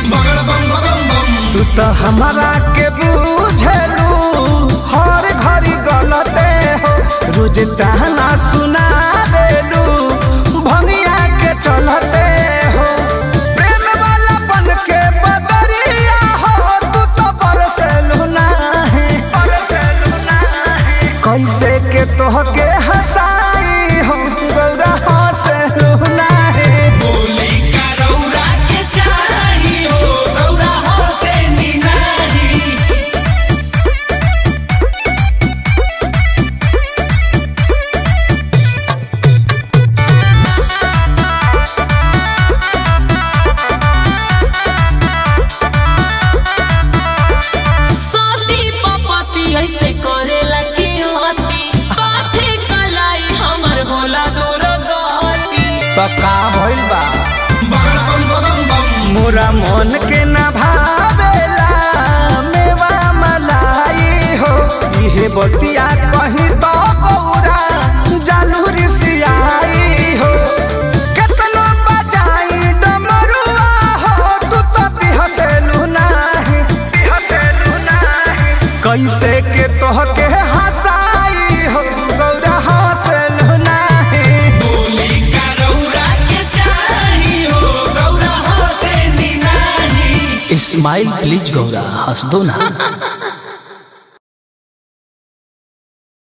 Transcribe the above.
बगल बम बम बम तू तो हमारा के बुझलू हर घड़ी गलते हो रोज ताना सुना देलू भंगिया के चलते हो प्रेम वाला बन के बदरिया हो तू तो बरसेलू नाही कैसे के तोहके हंसाई हो गौरा हंसेलू नाही बोली का रौरा के चाही हो रौरा हो से निनाही साथी पपती ऐसे करेला के होती पाथे कलाई हमर होला दूर गती तो का भइल बा बगल बम बम बम मोरा मन के न भावेला मेवा मलाई हो इहे बतिया कहीं तो बौरा जालूरी सियाई हो केतनो बजाई डमरुआ हो तू तो बिहसेलू नाही बिहसेलू नाही कैसे के तोहके हंसाई हो गौरा हंसेलू नाही बोली का रौरा के चाही हो रौरा हो से निनाही स्माइल प्लीज गौरा हंस दो ना